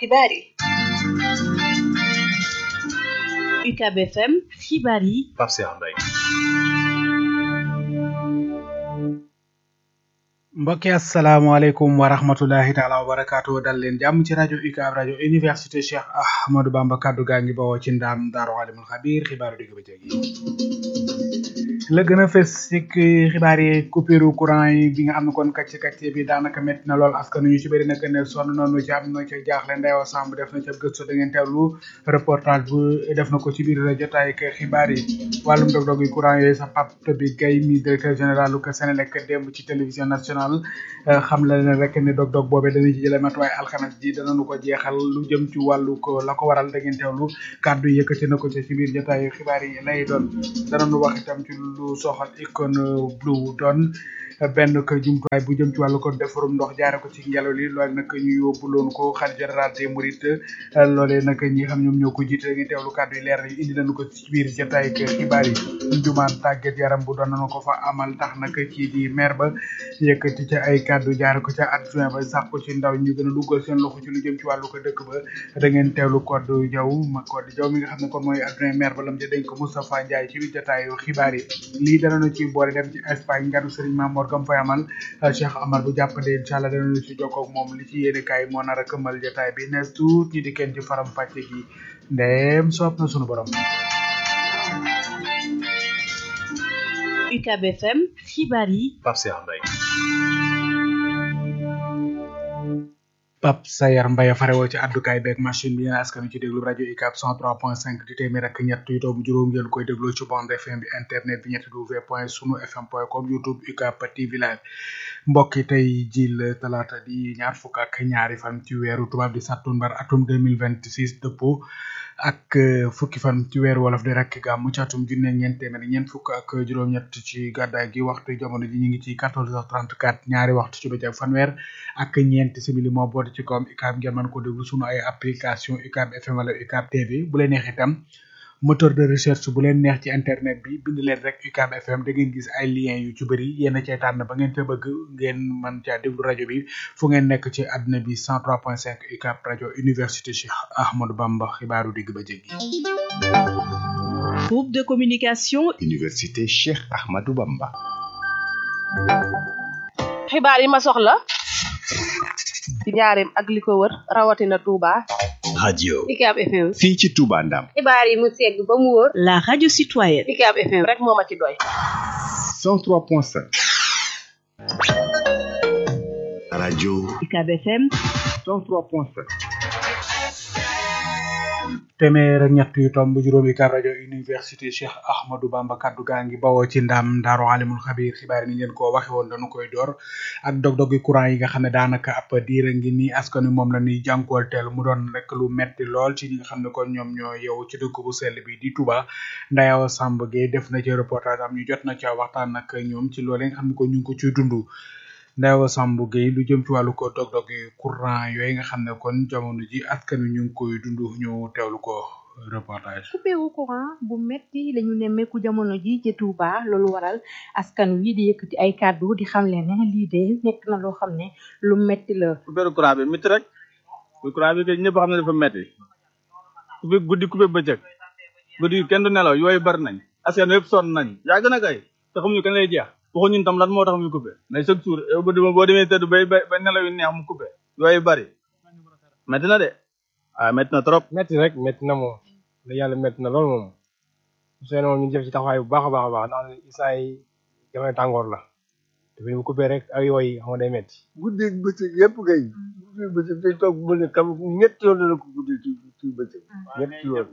xibaar yi UCAB FM xibaar yi Pape Cheikh Mbaye mbokki asalaamaaleykum wa rahmatulahi taala wa barakaatu dal leen jàmm ci rajo UCAB rajo université Cheikh Ahmadou Bamba kaddu gaa ngi bawoo ci ndaam daaru alimul xabiir xibaaru digg bëccëg yi la gën a fës ci xibaar yi coupure courant yi bi nga xam ne kon kàcce kàcce bi daanaka métti na lool askan ñu ci bëri nag ne sonn noonu ci am na ci jaaxle Ndeyo Samb def na ci ab gëstu da ngeen teewlu reportage bu def na ko ci biir jotaay ak xibaar yi wàllum dog-dog yi courant yooyu sax Pape bi Gaye mi directeur général lu ko Sénélec démb ci télévision nationale xam la ne rek ne dog-dog boobee dana ci jëlee matuwaay alxames ji danañu ko jeexal lu jëm ci wàllu ko la ko waral da ngeen teewlu kàddu yëkkati na ko ci biir jotaayu xibaar yi lay doon danañu wax itam ci lu soxal Icon Blue doon benn ko jumtuwaay bu jëm ci wàllu ko defarum ndox jaare ko ci ngelaw li loolu nag ñu yóbbu loon ko xalifa général des mourides loolee nag ñi xam ñoom ñoo ko jiite da ngeen teewlu kàddu yi leer na indi nañu ko ci biir jotaay ak xibaar yi njumaan tàggat yaram bu doon nañu ko fa amal tax nag ci di maire ba yëkkati ca ay kàddu jaare ko ca adjoint ba sax ko ci ndaw ñu gën a duggal seen loxo ci lu jëm ci wàllu ko dëkk ba da ngeen teewlu Codé Diaw ma Codé Diaw mi nga xam ne kon mooy adjoint maire ba lam ja dénk Moustapha Ndiaye ci biir jotaayu xibaar yi lii danañu ci boole dem ci Espagne nganu Serigne Mamour gam fay amal Cheikh Amar bu jàppande incha allah danañu ci jokkoo ak moom li ci yéene kaay moo nar a këmmal jotaay bi nees tuut ñi di kenn ci faram fàcce gi ndeem soob na sunu borom UCAB FM xibaar yi Pape Cheikh Mbaye Pape Sayar Mbaye farewoo ci àddukaay beeg machine bi yéen askan ci déglu rajo UCAB 103.5 di téeméer ak ñett yu doomu juróom ngeen koy déglu ci bande FM bi internet bi ñetti w point sunu fm point com youtube UCAB TV live mbokk yi tey jil talaata di ñaar fukk ak ñaari fan ci weeru tubaab di sattumbar atum 2026 dëppoo ak fukki fan ci weeru wolof di rek gàmmu ci atum junne ñeent téeméer ñeent fukk ak juróom-ñett ci gàddaay gi waxtu jamono ji ñu ngi ci 14h34 ñaari waxtu ci bëccëg fanweer ak ñeent simili moo boot ci kawam UCAB ngeen mën ko déglu sunu ay application UCAB FM wala UCAB TV bu leen neex itam moteur de recherche bu leen neex ci internet bi bind leen rek UCAB FM da ngeen gis ay liens yu ci bëri yéen a cay tànn ba ngeen te bëgg ngeen mën caa déglu rajo bi fu ngeen nekk ci àdduna bi 103.5 UCAB rajo université Cheikh Ahmadou Bamba xibaaru digg ba jéggi. groupe de communication université Cheikh Ahmadou Bamba. xibaar yi ma soxla ci njaareem ak li ko wër rawatina Touba. radio UCAB FM. fii ci Touba Ndam. xibaar yi mu segg ba mu wóor. la radio citoyenne UCAB FM rek moo ma ci doy. 103.5. radio UCAB FM 103.5. téeméer ak ñett yu tomb juróomi UCAB rajo université Cheikh Ahmadou Bamba kaddu gaa ngi bawoo ci ndam daaru alimul xabiir xibaar yi ni ngeen ko waxe woon dañu koy door ak dog-dogi courant yi nga xam ne daanaka ab diira ngi nii askan wi moom la ñuy jànkuwanteel mu doon rek lu metti lool ci ñi nga xam ne kon ñoom ñoo yow ci dëkk bu sell bi di Touba Ndayaw Samb Gueye def na ci reportage am ñu jot na ca waxtaan ak ñoom ci loolu nga xam ne ko ñu ngi ko ciy dund Ndayaw Samb Gueye lu jëm ci wàllu ko dog-dog yi courant yooyu nga xam ne kon jamono ji askan wi ñu ngi koy dund ñu teewlu ko reportage. coupé wu courant bu metti lañu nemmeeku jamono ji ci Touba loolu waral askan wi di yëkkati ay kàddu di xam leen ne lii de nekk na loo xam ne lu metti la. coupé courant bi métti rek courant bi kay ñëpp xam ne dafa metti coupé guddi coupé bëccëg guddi kenn du nelaw yooyu bari nañ askan wi yëpp sonn nañ yàgg na kay te xamuñu kan lay jeex. waxu ñun tam lan moo tax muy coupé mais chaque jour boo demee tëdd bay bay bay nelaw yu neex mu coupé yooyu bari métti na de ah métti na trop. métti rek métti na moom la yàlla métti na lool moom seen moom ñu def ci taxawaay bu baax a baax a baax ndax instant yi jamono tàngoor la te bu coupé rek ak yooyu xam nga day métti. guddi bëccëg yëpp kay guddi bëccëg dañ toog mu ne kam ñetti yoon la ko guddi ci ci bëccëg ñetti yoon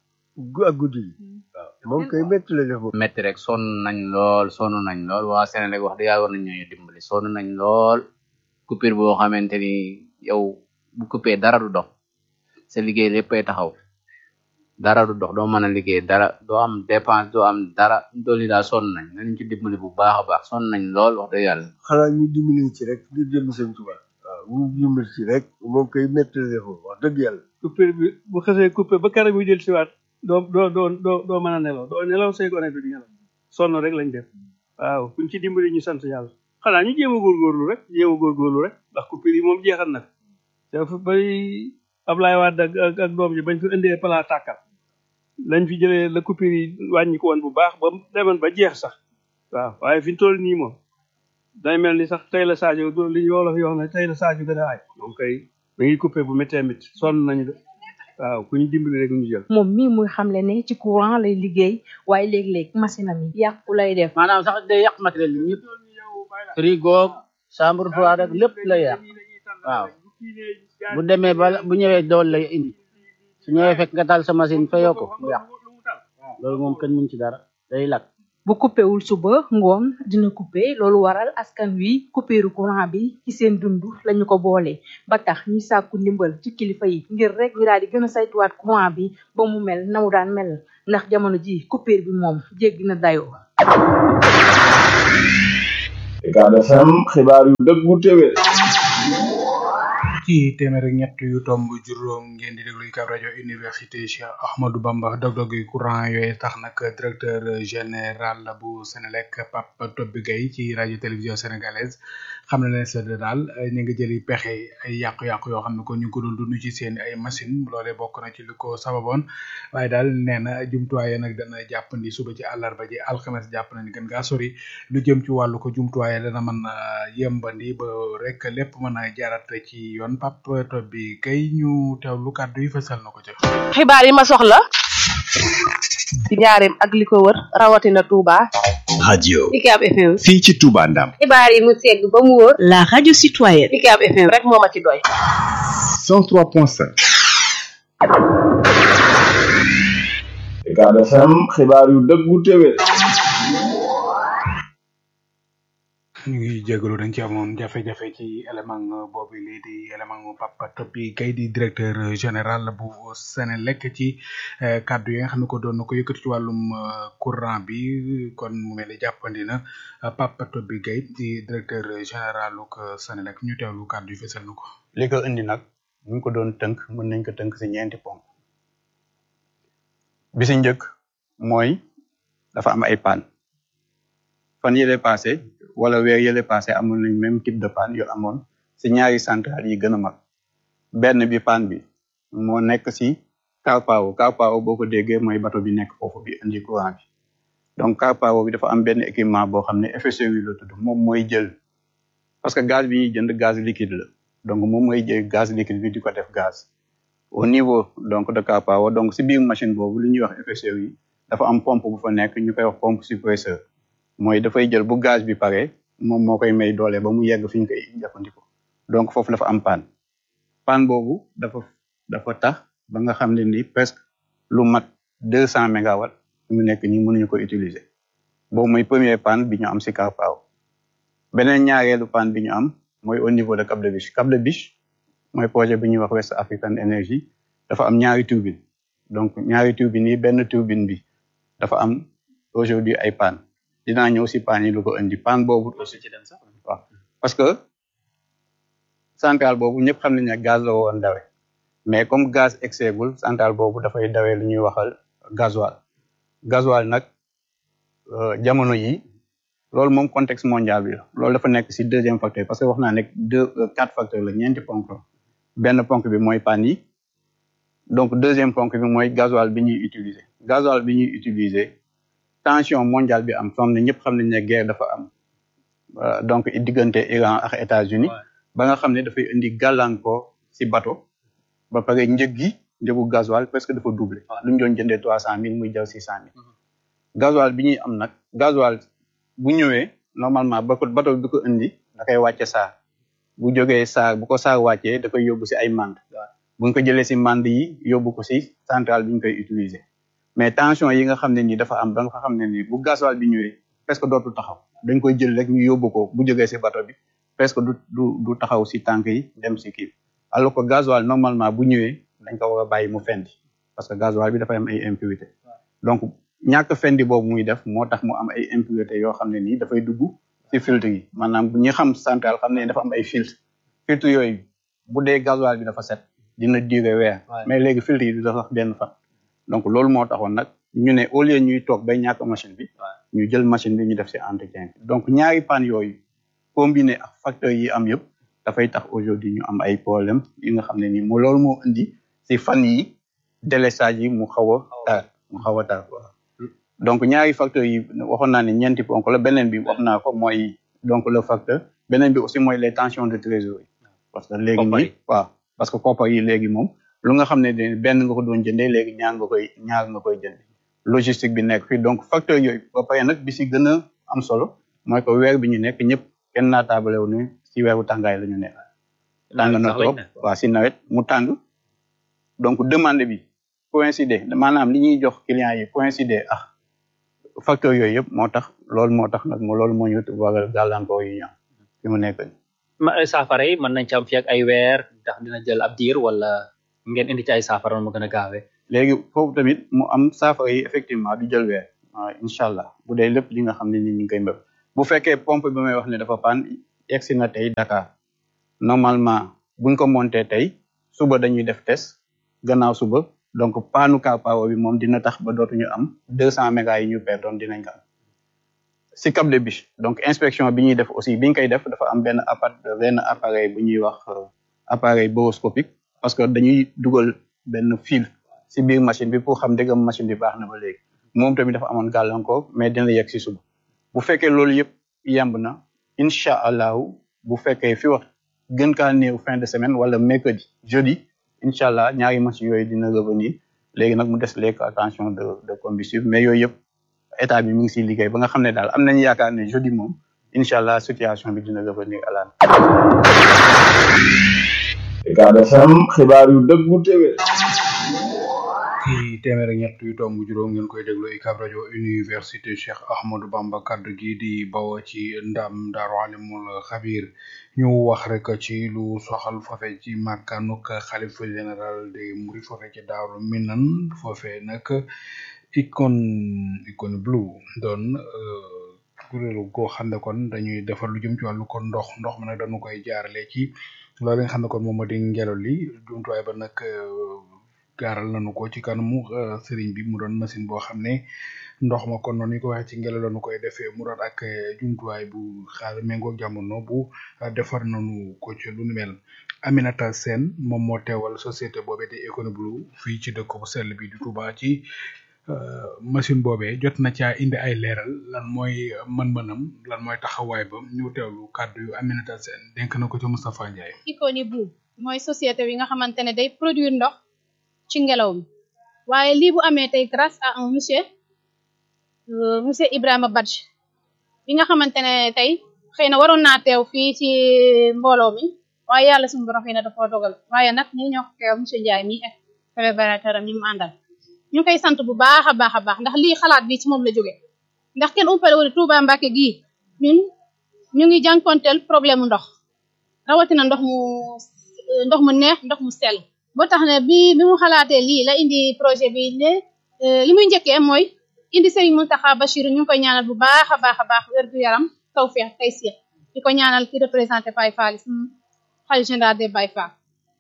ak guddi yi waaw moom kay métti la def moom métti rek sonn nañ lool sonn nañ lool waa Sénégal wax dëgg yàlla war nañ ñoo dimbali sonn nañ lool coupure boo xamante ni yow bu coupé dara du dox sa liggéey léppay taxaw dara du dox doo mën a liggéey dara doo am dépense doo am dara dooli daal sonn nañ nañ ci dimbali bu baax a baax sonn nañ lool wax dëgg yàlla xanaa ñu dimbali ci rek ngir jëm sëñ Tuubaa waaw ñu dimbali ci rek moom kay métti la def wax dëgg yàlla coupure bi bu xasee coupé ba keroog muy jël siwaat doo doo doo doo doo mën a nelaw doo nelaw say gone du nelaw sonn rek lañ def waaw kuñ ci dimbali ñu sant yàlla xanaa ñu jéem a góorgóorlu rek jéem a góorgóorlu rek ndax coupure yi moom jeexal na dafa bari Ablaye Wade ak ak ak doom ji bañ fi indee plan tàkkal lañ fi jëlee la coupure yi wàññi ko woon bu baax ba demoon ba jeex sax waaw waaye fi ñu toll nii moom day mel ni sax tey la Sadio li ñu wolof yoo xam ne tey la Sadio gën a aay moom kay da ngi coupé bu méttee métti sonn nañu de waaw ku ñu dimbali rek ñu jël. moom mii muy xamle ne ci courant lay liggéey waaye léeg-léeg machine am yi yàqu lay def maanaam sax day yàq matériel bi ñëpp frigo chambre froide rek lépp lay yàq waaw bu demee ba bu ñëwee dool lay indi su ñëwee fekk nga taal sa machine fayoo ko mu yàq loolu moom kenn mën ci dara day lakk bu coupé wul suba ngoon dina coupé loolu waral askan wi coupéru courant bi ci seen dund lañu ko boole ba tax ñuy sàkku ndimbal ci kilifa yi ngir rek ñu daal di gën a saytuwaat courant bi ba mu mel na mu daan mel ndax jamono ji coupure bi moom jéggi na dayoo. Ucab FM xibaar yu dëggu téwé ci téeméer ak ñett yu tomb juróom ngeen di déglu Ucab rajo université Cheikh Ahmadou Bamba dog-dog yi courant yooyu tax nag directeur général bu Sénélec Pape Tobbi Gueye ci rajo télévision sénégalaise xam na ne c'est daal ñu ngi jëli pexe ay yàqu-yàqu yoo xam ne ko ñu ngi ko doon dund ci seen ay machine loolee bokk na ci li ko sababoon waaye daal nee na jumtuwaay nag dana jàppandi suba ci àllarba ji alxames jàpp na ni gën gaa sori lu jëm ci wàllu ko jumtuwaay dana mën a yembandi ba rek lépp mën a jaarat ci yoon Pape Tobbi Gueye ñu teewlu kàddu yi fësal na ko ci. xibaar yi ma soxla ci njaareem ak li ko wër rawatina Touba. radio Ucab FM. fii ci Touba Ndam xibaar yi mu segg ba mu wóor. la radio citoyenne. Ucab FM rek moo ma ci doy. 103.5 Ucab FM xibaar yu dëggu téwé ñu ngi jégalu dañ ci amoon jafe-jafe ci élément boobu lii di élément Papa Tobbi Gueye di directeur général bu Sénélec ci kàddu yi nga xam ne ko doon na ko yëkkati ci wàllum courant bi kon mu mel ni jàppandi na Papa Tobbi Gueye di directeur général bu Sénélec ñu teewlu kàddu yi fesal na ko. li ko indi nag bu ñu ko doon tënk mën nañ ko tënk si ñeenti ponk bi si njëkk mooy dafa am ay panne fan yële passé wala weer yële passé amoon nañ même type de panne yu amoon si ñaari centrale yi gën a mag benn bi panne bi moo nekk si Carpao Carpao boo ko déggee mooy bateau bi nekk foofu bi indi courant bi donc Carpao bi dafa am benn équipement boo xam ne FSRU la tudd moom mooy jël parce que gaz bi ñuy jënd gaz liquide la donc moom mooy jël gaz liquide bi di ko def gaz au niveau donc de Carpao donc si biir machine boobu li ñuy wax FSRU dafa am pompe bu fa nekk ñu koy wax pompe suppresseur mooy dafay jël bu gaz bi pare moom moo koy may doole ba mu yegg fi ñu koy jëfandikoo donc foofu dafa am panne panne boobu dafa dafa tax ba nga xam ne ni presque lu mat deux cent mégawatts mu nekk nii mënuñu ko utiliser boobu mooy premier panne bi ñu am si Carpao beneen ñaareelu panne bi ñu am mooy au niveau de Cap de Biche Cap de Biche mooy projet bi ñuy wax West African Energy dafa am ñaari turbine donc ñaari turbine yi benn turbine bi dafa am aujourd'hui ay panne dinaa ñëw si panne yi lu ko indi panne boobu aussi ci dem sax waaw parce que centrale boobu ñëpp xam nañ ne gaz la woon dawe mais comme gaz exeegul centrale boobu dafay dawee lu ñuy waxal gasoil gasoil nag jamono yi loolu moom contexte mondial bi la loolu dafa nekk si deuxième facteur parce que wax naa nekk deux quatre facteurs la ñeenti ponk la benn ponk bi mooy panne yi donc deuxième ponk bi mooy gasoil bi ñuy utiliser gasoil bi ñuy utiliser tension mondiale bi am xam ne ñëpp xam nañ ne guerre dafa am donc diggante Iran ak États-Unis ba nga xam ne dafay indi gàllankoor si bateau ba pare njëg gi njëgu gasoil presque dafa doublé lu ñu doon jëndee trois cent mille muy jaw six cent mille gasoil bi ñuy am nag gasoil bu ñëwee normalement ba ko bateau bi ko indi da koy wàcce saar bu jógee saar bu ko saar wàccee da koy yóbbu si ay mand bu ñu ko jëlee si mand yi yóbbu ko si centrale bi ñu koy utiliser mais tension yi nga xam ne nii dafa am ba nga xam ne nii bu gasoil bi ñëwee presque dootul taxaw dañ koy jël rek ñu yóbbu ko bu jógee si bateau bi presque du du du taxaw si tànk yi dem si kii alors que gasoil normalement bu ñëwee dañ ko war a bàyyi mu fendi parce que gasoil bi dafay am ay impurité donc ñàkk fendi boobu muy def moo tax mu am ay impurité yoo xam ne nii dafay dugg si filtre yi maanaam ñi xam central xam ne dafa am ay filtre filtre yooyu bu dee gasoil bi dafa set dina durer weer mais léegi filtre yi du dafa benn fan donc loolu moo taxoon nag ñu ne au lieu ñuy toog bay ñàkk machine bi ñu jël machine bi ñu def si entretien bi donc ñaari panne yooyu combiné ak facteurs yi am yëpp dafay tax aujourd'hui ñu am ay problème yi nga xam ne nii moo loolu moo indi si fan yi délestage yi mu xaw a tar mu xaw a tar quoi donc ñaari facteurs yi waxoon naa ne ñeenti ponk la beneen bi wax naa ko mooy donc le facteur beneen bi aussi mooy les tensions de trésorerie parce que léegi Koppar nii yi. waaw parce que koppar yi léegi moom lu nga xam ne de benn nga ko doon jëndee léegi ñaar nga koy ñaar nga koy jënd logistique bi nekk fii donc facteur yooyu ba pare nag bi si gën a am solo mooy que weer bi ñu nekk ñëpp kenn naa taabalewu ne si weeru tàngaay la ñu nekk tàng na sax lañ trop nekk. waaw si nawet mu tàng donc demande bi coïncider maanaam li ñuy jox clients yi coïncider ah facteur yooyu yëpp moo tax loolu moo tax nag mo loolu moo ñu waral gàllankoor yi ñu am fi mu nekk nii. ma saafara yi mën nañ ci am fi ak ay weer ndax dina jël ab diir wala ngeen indi ci ay saafara mu gën a gaawee léegi foofu tamit mu am saafara yi effectivement du jël weer waaw incha allah bu dee lépp li nga xam ne ni ñu ngi koy mbëb bu fekkee pompe bi may wax ne dafa paan egsi na tey Dakar normalement buñ ko monté tey suba dañuy def test gannaaw suba donc paanu car power bi moom dina tax ba dootuñu am deux cent mégas yi ñu perdoon dinañ ko am si Cap des Biches donc inspection bi ñuy def aussi bi ñu koy def dafa am benn appart benn appareil bu ñuy wax euh, appareil boroscopique parce que dañuy dugal benn fil si biir machine bi pour xam dëggam machine bi baax na ba léegi moom tamit dafa amoon gàllankoor mais dina yegg si suba bu fekkee loolu yëpp yemb na incha allahu bu fekkee fi wax gën kaa néew fin de semaine wala mercredi jeudi incha allah ñaari machines yooyu dina revenir léegi nag mu des les attention de de combustible mais yooyu yëpp état bi mi ngi siy liggéey ba nga xam ne daal am nañu yaakaar ne jeudi moom incha allah situation bi dina revenir à la Ucab FM xibaar yu dëggu téwé ci téeméer ak ñett yu tomb juróom ngeen koy déglu UCAB rajo université Cheikh Ahmadou Bamba kaddu gi di bawoo ci ndam Daaru Alimul Xabir ñu wax rek ci lu soxal foofe ci màkkaanuk xalifa général de Mouride foofe ci Daaru Minan foofe nag icône icône blue doon euh, kuréelu goo xam ne kon dañuy defar lu jëm ci wàllu kon ndox ndox mi nag dañu koy jaarale ci loolu nga xam ne kon moom moo di ngelaw li jumtuwaay ba nag euh, gaaral nañu ko ci kanamu euh, sëriñ bi mu doon machine boo xam ne ndox ma kon noonu ñu ko waxee ci ngelaw lañu koy defee mu doon ak euh, jumtuwaay bu xaar méngoog jamono bu euh, defar nañu ko ci lu ni mel Aminata Sène moom moo teewal société boobee di Econoblu fii ci dëkk bu sell bi di Touba ci euh, machine boobee jot na caa indi ay leeral lan mooy mën-mënam lan mooy taxawaay ba ñu teewlu kàddu yu Aminata Sène dénk na ko ci Moustapha Ndiaye. Iconi bu mooy société bi nga xamante ne day produire ndox ci ngelaw mi waaye lii bu amee tey grâce à un monsieur euh, monsieur Ibrahima Badji bi nga xamante ne tey xëy na waroon naa teew fii ci mbooloo mi waaye yàlla suñu borom xëy na dafa dogal waaye nag ñi ñoo ko teew monsieur Ndiaye mi ak collaborateur am ñi mu àndal ñu ngi koy sant bu baax a baax a baax ndax lii xalaat bi ci moom la jóge ndax kenn umpale wu ne Touba Mbacké gii ñun ñu ngi jànkonteel problème mu ndox rawatina ndox mu ndox mu neex ndox mu sell boo tax ne bi bi mu xalaatee lii la indi projet bi ne euh, li muy njëkkee mooy indi Serigne Mountakha Bachir ñu ngi koy ñaanal bu baax a baax a baax wér gu yaram tawfeex tey siix di ko ñaanal ki représenté Baye Fall suñu xalifa général des Baye Fall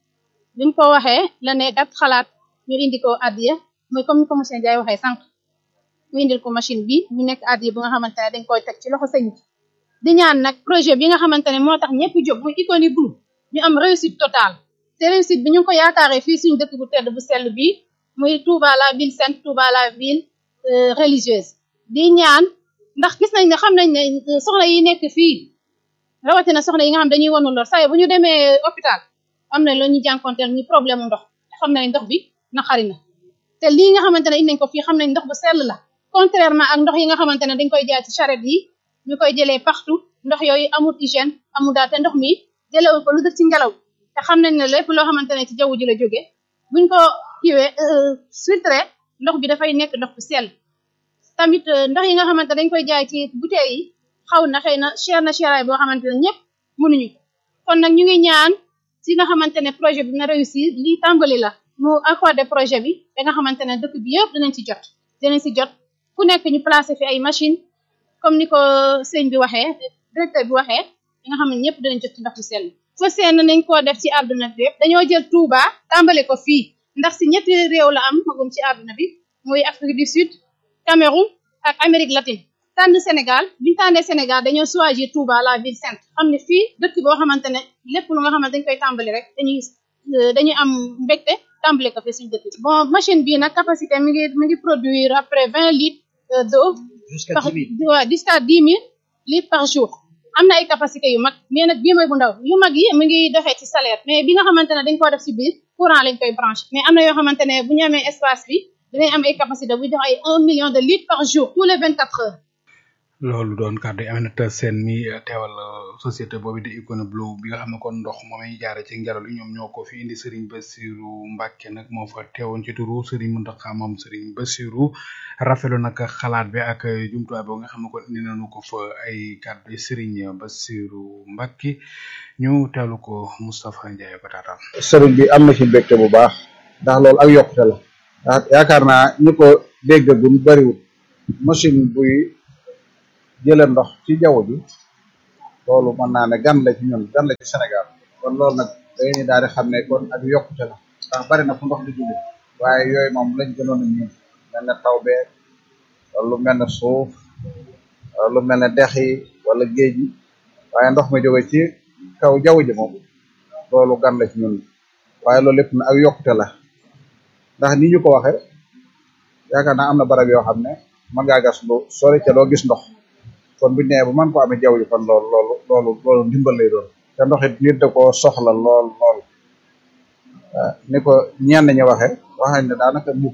bi mu ko waxee la ne dat xalaat ñu indi ko addiya mooy comme ni ko monsieur Ndiaye waxee sànq mu indil ko machine bi ñu nekk addiya bi nga xamante ne dañ koy teg ci loxo sëñ bi di ñaan nag projet bi nga xamante ne moo tax ñëpp jóg muy Iconi Blue ñu am réussite totale te réussite bi ñu ngi ko yaakaaree fii suñu dëkk bu tedd bu sell bi muy Touba la ville sainte Touba la ville euh, religieuse di ñaan ndax gis nañ ne xam nañ ne euh, soxna yi nekk fii rawatina soxna yi nga xam dañuy wanu lor saa bu ñu demee hôpital am na lu ñu jànkonteel muy problème mu ndox te xam nañ ndox bi naqari na te lii nga xamante ne indi nañ ko fii xam nañ ndox bu sell la contrairement ak ndox yi nga xamante ne dañ koy jaay ci charrette yi ñu koy jëlee partout ndox yooyu amul hygiène amul daal te ndox mi jëlewul ko lu def ci ngelaw te xam nañ ne lépp loo xamante ne ci jaww ji la jóge buñ ko kiwee filtré ndox bi dafay nekk ndox bu sell tamit euh, ndox yi nga xamante dañ koy jaay ci bouteilles yi xaw na xëy na cher na cheraay boo xamante ne ñëpp mënuñu ko kon nag ñu ngi ñaan si nga xamante ne projet bi na réussir lii tàmbali la mu accordé projet bi da nga xamante ne dëkk bi yëpp dinañ ci jot dinañ si jot ku nekk ñu placé fi ay machine comme ni ko sëñ bi waxee directeur bi waxee da nga xam ne ñëpp dinañ jot ci ndox bu sell fa seen nañ koo def ci àdduna bi yëpp dañoo jël Touba tàmbale ko fii ndax si ñetti réew la am magum ci àdduna bi muy Afrique du Sud Cameroun ak Amérique latine tànn Sénégal biñu tànnee Sénégal dañoo choisir Touba la ville sainte xam ne fii dëkk boo xamante ne lépp lu nga xamante dañ koy tàmbali rek dañuy dañuy am mbégte tàmbale ko fi suñu dëkk bi bon machine bi nag capacité mi ngi mi ngi produire après vingt litres euh, d'eau Jusqu'à par 10 000. waaw jusqu'à dix mille litres par jour am na ay capacité yu mag mais nag bii mooy bu ndaw yu mag yi mi ngi doxee ci salaire mais bi nga xamante ne dañ koo def ci biir courant lañ koy branché mais am na yoo xamante ne bu ñu amee espace bi dinañ am ay capacité buy dox ay un million de litres par jour tous les vingt quatre heures loolu doon kàddu yi Aminata Sène mi eh, teewal eh, société boobu di Icona Blue bi nga xam ne kon ndox moom ñu jaare ci ngelaw li ñoom ñoo ko fi indi Serigne Bassirou Mbacke nag moo fa teewoon ci turu Serigne Mountakha moom Serigne Bassirou rafetlu nag xalaat bi ak eh, jumtuwaay boobu nga xam ne kon indi nañu ko fa ay kàddu yi Serigne Bassirou Mbacke ñu teewlu ko Moustapha Ndiaye ko taataan. sëriñ bi am na ci mbégte bu baax ndax loolu ak yokkute la ndax yaakaar naa ñi ko déggagum bariwul machine buy jële ndox ci jaww ji loolu mën naa ne gan la ci ñun gan la ci Sénégal kon loolu nag dañuy daal di xam ne kon ak yokkute la ndax bari na fu ndox di jóge waaye yooyu moom lañ gënoon a ñun mel ne taw bee wala lu mel ne suuf wala lu mel ne dex yi wala géej yi waaye ndox mi jóge ci kaw jaww ji moom loolu gan la ci ñun waaye loolu lépp na ak yokkute la ndax ni ñu ko waxe yaakaar naa am na barab yoo xam ne mën ngaa gas lu sori ca doo gis ndox kon bu ñu nee bu mën ko amee jaww ji kon loolu loolu loolu loolu ndimbal lay doon te ndox it nit da koo soxla lool lool waaw ni ko ñenn ñi waxe wax nañ ne daanaka nit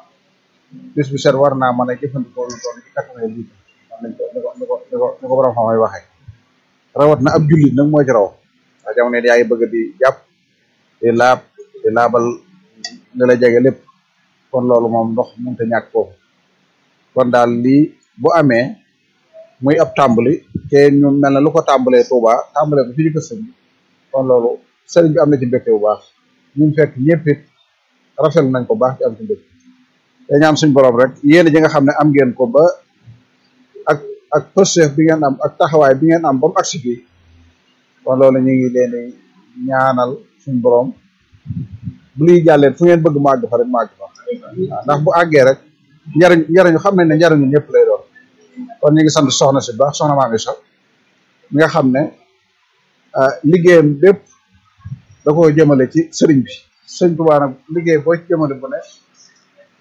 bis bu set war naa mën a jëfandikoo lu toll ci quatre-vingts litres wax nañ ko ni ko ni ko ni ko ni ko borom xam-xam yi waxee rawat na ab jullit nag moo ci raw ndax jamono yi yaa ngi bëgg di jàpp di laab di laabal li la jege lépp kon loolu moom ndox mënut a ñàkk foofu kon daal lii bu amee muy ab tàmbali te ñu mel na lu ko tàmbalee Touba tàmbalee ko fi ci kër sëñ bi kon loolu sëriñ bi am na ci mbégte bu baax ñun fekk ñëpp it rafetlu nañ ko baax ci am ci mbégte te ñaan suñ borom rek yéen ji nga xam ne am ngeen ko ba ak ak pësef bi ngeen am ak taxawaay bi ngeen am ba mu agsi fii kon loolu ñu ngi leen di ñaanal suñ borom bu liy jàlleen fu ngeen bëgg mu àgg fa rek mu àgg fa waaw ndax bu àggee rek njariñ njariñu xam nañ ne njariñu ñëpp lay doon kon ñu ngi sant soxna si baax soxna maa ngi sax mi nga xam ne liggéeyam bépp da koo jëmale ci sëriñ bi sëriñ Tuubaa nag liggéey boo ci jëmale bu ne